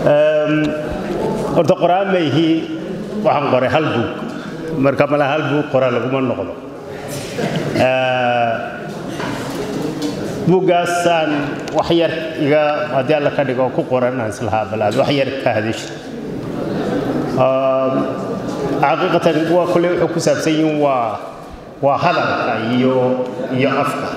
horta qoraan mayhi waxaan qoray hal buug marka mala hal buug qora laguma noqdo buuggaasaan wax yar iga haddii alla ka dhigo ku qoran aan islahaa bal aad wax yar ka hadasha xaqiiqatan waa kolley wuxuu ku saabsan yihiin waa waa hadalka iyo iyo afka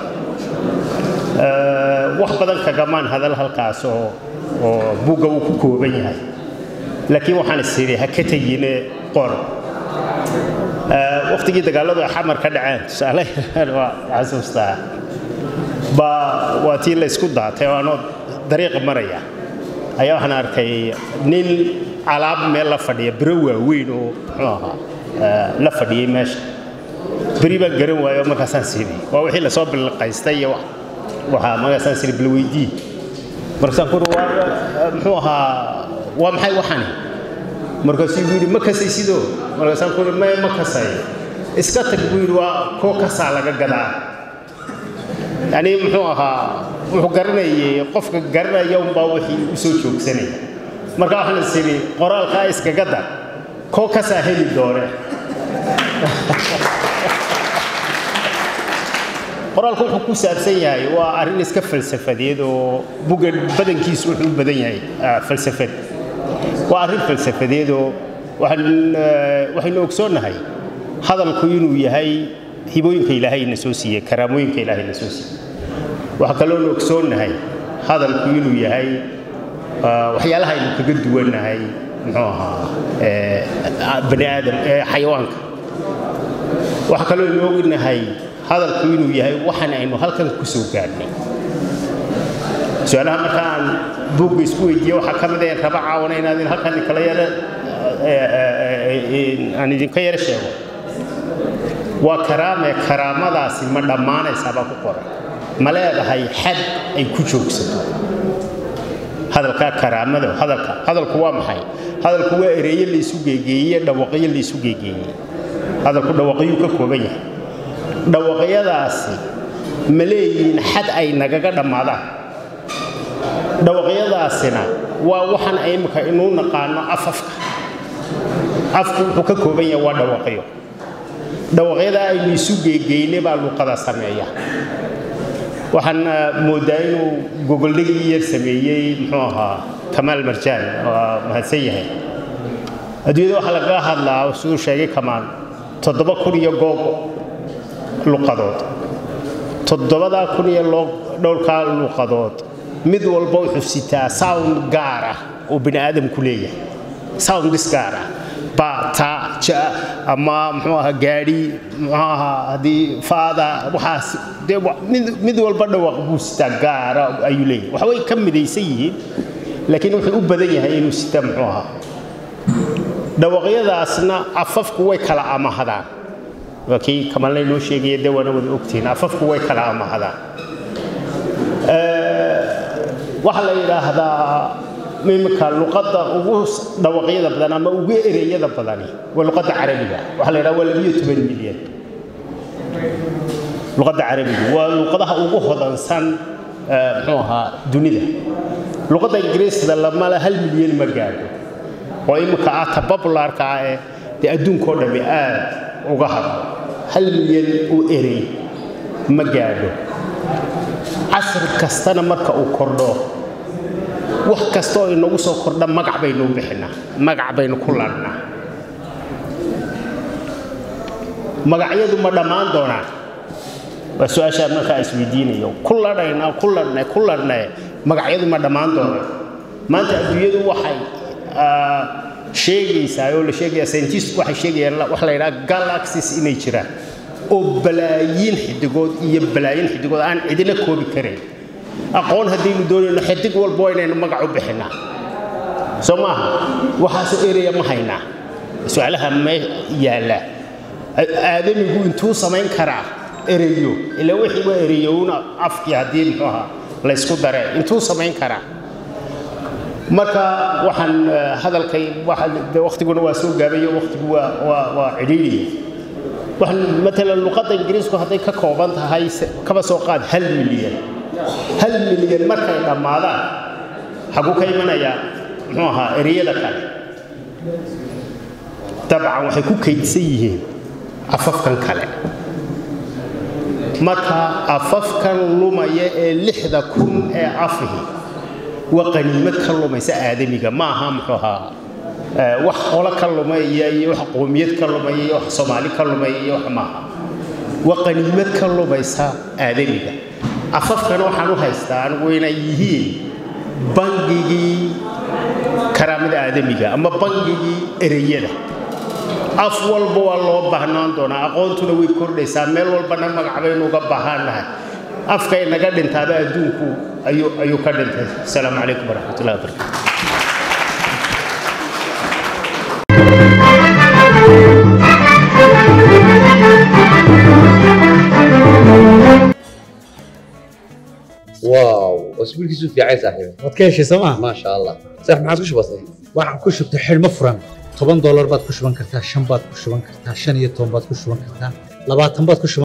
wax badan kagamaan hadal halkaas oo oo buugga uu ku kooban yahay laakiin waxaan is idhi ha ka tegine qor waqtigii dagaalladu ay xamar ka dhaceen tusaale waa xasuustaa baa waa tii la isku daatay oo anoo dariiqa maraya ayaa waxaan arkay nin alaab meel la fadhiya biro waaweyn oo muxuu ahaa la fadhiyey meesha beri baan garan waayo markaasaan siidhi waa wixii lasoo bilqaystay iyo waxaa markaasaan siidhi bal weydii markaasaan kuri waa muxuu ahaa waa maxay waxani markaasuu yidhi ma kasay sidoo markaasaan kuri maya ma kasay iska tag buu yidhi waa koo kasaa laga gadaa yani muxuu ahaa wuxuu garanayay qofka garanaya unbaa wixii u soo joogsanaya marka waxaan is idhi qoraalkaa iskaga dar koo kasaa heli doone qoraalku wuxuu ku saabsan yahay waa arrin iska falsafadeed oo buga badankiisu wuxuu u badan yahay falsafad waa arrin falsafadeed oo waxaynu ogsoonnahay hadalku inuu yahay hibooyinka ilaahay na soo siiyey karaamooyinka ilaahay na soo siiyey waxaa kaloonu ogsoonnahay hadalku inuu yahay waxyaalaha aynu kaga duwannahay muxuu ahaa bani aadam xayawaanka waxaa kalooynu ognahay hadalku inuu yahay waxaan aynu halkan ku soo gaadhnay su-aalaha marka aan buugga isku weydiiye waxaa ka mid ah raba caawana inaad halkan kala yara aan idinka yara sheego waa karaame karaamadaasi ma dhammaanaysaa baa ku qoran ma leedahay xad ay ku joogsato hadalkaa karaamada hadalka hadalku waa maxay hadalku waa ereeye laysu geegeeye dhawaqyo laysu geegeeye hadalku dhawaqyuu ka kooban yahay dhawaqyadaasi ma leeyihiin xad ay nagaga dhammaadaan dhawaqyadaasina waa waxaan imika inuu naqaano afafka afku wuxuu ka kooban yahay waa dhawaqyo dhawaqyadaa aynu isu geegeyne baa luqada sameeya waxaan moodaa inuu gogoldhigii yar sameeyey muxuu ahaa kamaal marjaan waa mahadsan yahay adduunyada waxaa lagaga hadlaa siduu sheegay kamaal toddoba kun iyo goob luqadood toddobadaa kun iyo dhowrkaa luqadood mid walba wuxuu sitaa sound gaar ah oo bini aadamku leeyahay soundis gaar ah ba ta ja ama muxuu ahaa gaadhi muxuu ahaa haddii faada waxaas dee mid walba dhawaq buu sitaa gaara ayuu leeyahay waxa way ka midaysan yihiin laakiin wuxuu u badan yahay inuu sitaa muxuu ahaa dhawaqyadaasna afafku way kala amahadaan waa kii kamalna inoo sheegaya dee waana wada ogtihiin afafku way kala amahadaan waxaa la yidhaahdaa imika luqadda ugu dhawaqyada badan ama ugu ereyada badani waa luqadda carabiga waxaa la yidhaha waa labiyo toban milyan luqadda carabiga waa luqadaha ugu hodansan muxuu ahaa dunida luqadda ingiriisda lamala hal milyan ma gaadho oo imika ah ta popularka ah ee dee adduunkao dhammi aad uga hadlo hal milyan uu erey ma gaadho casri kastana marka uu kordho wax kasta oo inagu soo kordha magac baynu u bixinaa magac baynu ku ladhnaa magacyadu ma dhammaan doonaan waa su-aashaa markaa isweydiinayo ku ladhaynaa ku ladhnay ku ladhnay magacyadu ma dhammaan doonaan maanta adduunyadu waxay sheegaysaa oo la sheegaya scientist waxay sheegayaan wax la yidhaha galaxies inay jiraan oo balaayiin xidigood iyo balaayiin xidigood aan cidina koobi karayn aqoon haddaynu doonayno xidig walba waa inaynu magac u bixinaa soo maaha waxaasoo eraya ma haynaa su-aalaha ma yaalla aadamigu intuu samayn karaa ereyo ila wixii waa ereyowna afkii haddii muxuu ahaa laysku dare intuu samayn karaa marka waxaan hadalkay waktiguna waa soo gaabayo waktigu waa waa waa cidhiidhiya waxaan matalan luqadda ingiriisku hadday ka kooban tahay kaba soo qaad hal milyan hal milyan markay dhammaadaan xaguu ka imanayaa muxuu ahaa ereyada kale dabcan waxay ku kaydsan yihiin afafkan kale marka afafkan lumaya ee lixda kun ee afihi waa qaniimad ka lumaysa aadamiga ma aha muxuu ahaa wax qolo ka lumaya iyo wax qoomiyad ka lumaya iyo wax soomaali ka lumaya iyo wax maaha waa qaniimad ka lumaysa aadamiga afafkan waxaan u haystaa anigu inay yihiin bangigii karaamada aadamiga ama bangigii ereyada af walba waa loo baahnaan doonaa aqoontuna way kordhaysaa meel walbana magac baynu uga baahannahay afkay naga dhintaaba adduunku ayuu ka dhintay asalaamu calaykum waraxmatullahi wabarakatu واو اسبوعك في عايز صاحبي waad ka heshay sooma ما شاء الله صح ما عاد وش بصير waxaan ku shubtay xidhmo furan toban doolar baad ku shuban kartaa shan baad ku shuban kartaa shan iyo toban baad ku shuban kartaa labaatan baad ku shuban